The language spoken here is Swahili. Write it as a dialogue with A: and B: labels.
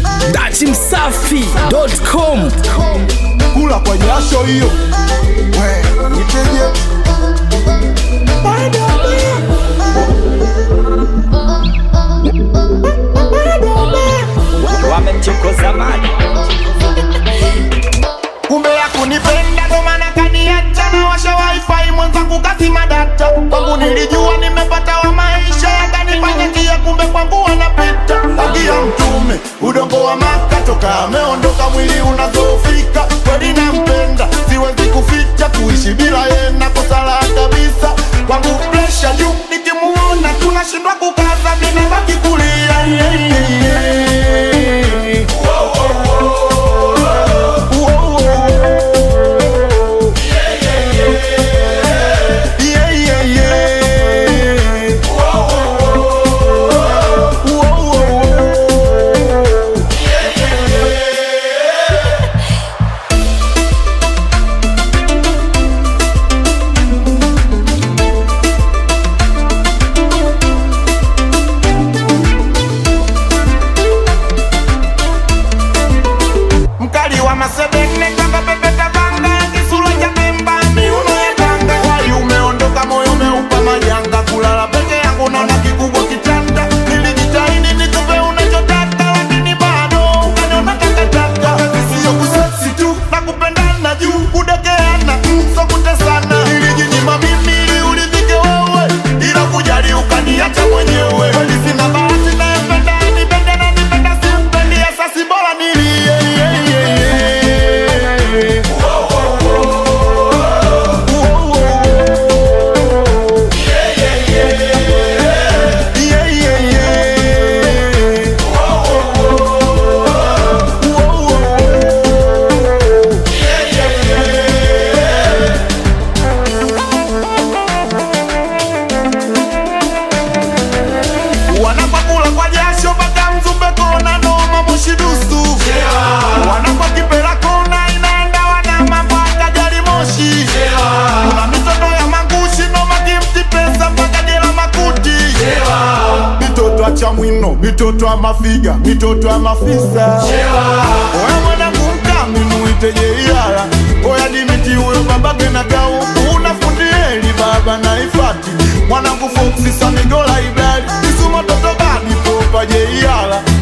A: datimsafi.com
B: kula kwa jasho hiyo we niteje
C: wamemchokoza maji
D: kumbe ya kunipenda ndo maana kaniacha na washa wifi mwenzangu kazima data kwangu nilijua nimepata wa maisha yakanifanya njia kumbe kwangu wanapita agia mtume udongo wa maka toka ameondoka mwili unazofika kweli nampenda siwezi kuficha kuishi bila yena kosala kabisa kwangu presha juu nikimuona tunashindwa kukaza ninabaki kulia yeah, yeah, yeah. Yeah, yeah, yeah. Whoa, whoa, whoa. mkali wa masedene kama pepeta banga kisura cha pemba miuno ya tanga wali umeondoka moyo umeupa majanga kulala peke yangu naona kikubwa kitanda nilijitahidi nikupe unachotaka lakini bado ukaniona takataka sio kuseksi tu na kupendana juu kudekeana so kutesana nilijinyima mimi ili uridhike wewe ila kujali ukaniacha mwenyewe kweli sina bahati nayempenda nipende na nipenda simpendi asasi bora nilie yeah, yeah, yeah. Whoa, whoa, whoa. Yeah, yeah, yeah. Whoa, whoa, whoa. wanapakula kwa jasho mpaka mzumbe kona noma mushidusu wanakwa kipela kona inaenda wanama mpaka gari moshi kuna mitoto ya mangushi noma kimti pesa mpaka jela makuti mitoto acha mwino mitoto ya mafiga mitoto ya mafisa oya mwanangu mkami muiteje iyala oya dimiti huyo babake na kau unafundieli baba na ifati mwanangu foksi samigola ibali isuma toto bani popa je iyala